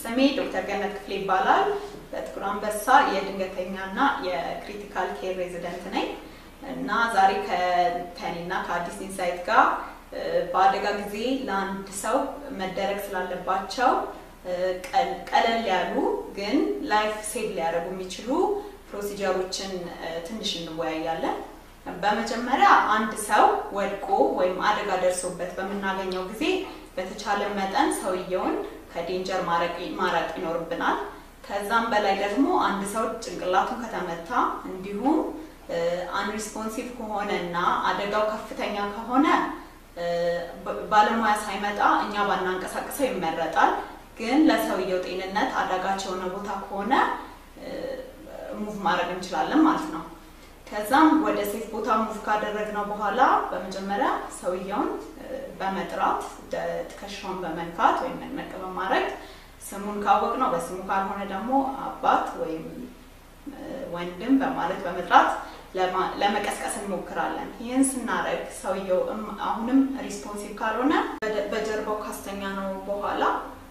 ስሜ ዶክተር ገነት ክፍሌ ይባላል። በጥቁር አንበሳ የድንገተኛና የክሪቲካል ኬር ሬዚደንት ነኝ እና ዛሬ ከኔና ከአዲስ ኢንሳይት ጋር በአደጋ ጊዜ ለአንድ ሰው መደረግ ስላለባቸው ቀለል ያሉ ግን ላይፍ ሴቭ ሊያደርጉ የሚችሉ ፕሮሲጀሮችን ትንሽ እንወያያለን። በመጀመሪያ አንድ ሰው ወድቆ ወይም አደጋ ደርሶበት በምናገኘው ጊዜ በተቻለ መጠን ሰውየውን ከዴንጀር ማራቅ ይኖርብናል። ከዛም በላይ ደግሞ አንድ ሰው ጭንቅላቱን ከተመታ እንዲሁም አንሪስፖንሲቭ ከሆነ እና አደጋው ከፍተኛ ከሆነ ባለሙያ ሳይመጣ እኛ ባናንቀሳቅሰው ይመረጣል። ግን ለሰውየው ጤንነት አዳጋች የሆነ ቦታ ከሆነ ሙቭ ማድረግ እንችላለን ማለት ነው። ከዛም ወደ ሴፍ ቦታ ሙቭ ካደረግነው በኋላ በመጀመሪያ ሰውየውን በመጥራት ትከሻውን በመንካት ወይም ነቅ በማድረግ ስሙን ካወቅ ነው በስሙ ካልሆነ ደግሞ አባት ወይም ወንድም በማለት በመጥራት ለመቀስቀስ እንሞክራለን። ይህን ስናደርግ ሰውየው አሁንም ሪስፖንሲቭ ካልሆነ በጀርባው ካስተኛ ነው በኋላ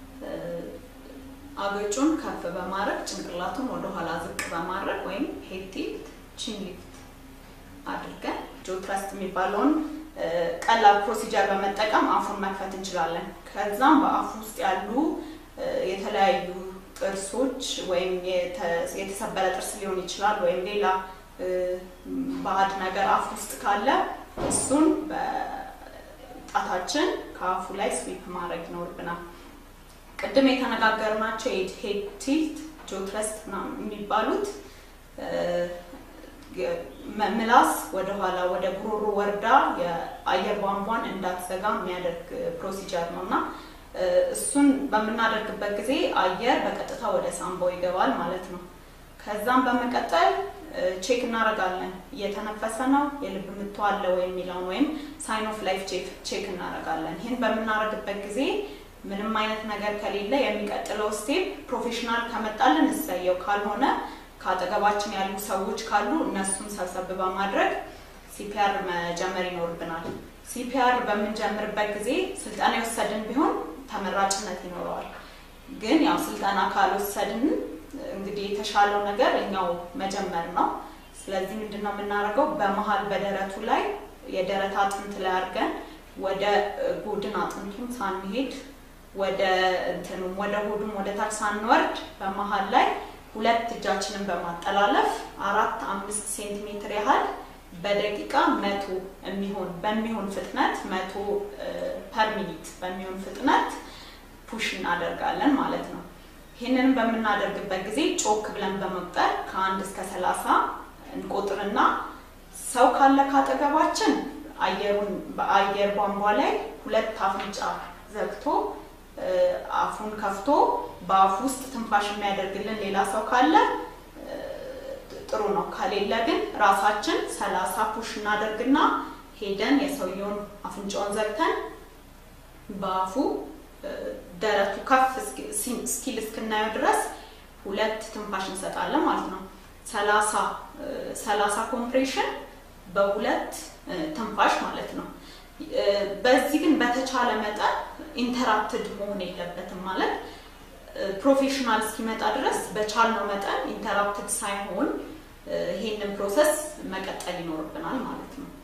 አገጩን ከፍ በማድረግ ጭንቅላቱን ወደኋላ ዝቅ በማድረግ ወይም ሄድ ቲልት ቺን ሊፍት አድርገን ጆ ትረስት የሚባለውን ቀላል ፕሮሲጀር በመጠቀም አፉን መክፈት እንችላለን። ከዛም በአፉ ውስጥ ያሉ የተለያዩ ጥርሶች ወይም የተሰበረ ጥርስ ሊሆን ይችላል ወይም ሌላ ባዕድ ነገር አፍ ውስጥ ካለ እሱን በጣታችን ከአፉ ላይ ስዊፕ ማድረግ ይኖርብናል። ቅድም የተነጋገርናቸው ሄድ ቲልት፣ ጆ ትረስት የሚባሉት ምላስ ወደኋላ ወደ ጉሮሮ ወርዳ የአየር ቧንቧን እንዳትዘጋ የሚያደርግ ፕሮሲጀር ነው እና እሱን በምናደርግበት ጊዜ አየር በቀጥታ ወደ ሳምባው ይገባል ማለት ነው። ከዛም በመቀጠል ቼክ እናደርጋለን። እየተነፈሰ ነው፣ የልብ ምቱ አለ ወይ የሚለውን ወይም ሳይን ኦፍ ላይፍ ቼክ እናደርጋለን። ይህን በምናደርግበት ጊዜ ምንም አይነት ነገር ከሌለ የሚቀጥለው ስቴፕ ፕሮፌሽናል ከመጣልን እሰየው፣ ካልሆነ ከአጠገባችን ያሉ ሰዎች ካሉ እነሱን ሰብሰብ በማድረግ ሲፒአር መጀመር ይኖርብናል። ሲፒአር በምንጀምርበት ጊዜ ስልጠና የወሰድን ቢሆን ተመራጭነት ይኖረዋል። ግን ያው ስልጠና ካልወሰድን እንግዲህ የተሻለው ነገር እኛው መጀመር ነው። ስለዚህ ምንድን ነው የምናደርገው? በመሀል በደረቱ ላይ የደረት አጥንት ላይ አድርገን ወደ ጎድን አጥንቱን ሳንሄድ ወደ እንትኑም ወደ ሆዱም ወደ ታች ሳንወርድ በመሀል ላይ ሁለት እጃችንን በማጠላለፍ አራት አምስት ሴንቲሜትር ያህል በደቂቃ መቶ የሚሆን በሚሆን ፍጥነት መቶ ፐር ሚኒት በሚሆን ፍጥነት ፑሽ እናደርጋለን ማለት ነው። ይህንን በምናደርግበት ጊዜ ጮክ ብለን በመቁጠር ከአንድ እስከ ሰላሳ እንቆጥርና ሰው ካለ ካጠገባችን አየሩን በአየር ቧንቧ ላይ ሁለት አፍንጫ ዘግቶ አፉን ከፍቶ በአፉ ውስጥ ትንፋሽ የሚያደርግልን ሌላ ሰው ካለ ጥሩ ነው። ከሌለ ግን ራሳችን ሰላሳ ፑሽ እናደርግና ሄደን የሰውየውን አፍንጫውን ዘግተን በአፉ ደረቱ ከፍ እስኪል እስክናየው ድረስ ሁለት ትንፋሽ እንሰጣለን ማለት ነው። ሰላሳ ሰላሳ ኮምፕሬሽን በሁለት ትንፋሽ ማለት ነው። በዚህ ግን በተቻለ መጠን ኢንተራፕትድ መሆን የለበትም ማለት ፕሮፌሽናል እስኪመጣ ድረስ በቻልነው መጠን ኢንተራፕትድ ሳይሆን ይሄንን ፕሮሰስ መቀጠል ይኖርብናል ማለት ነው።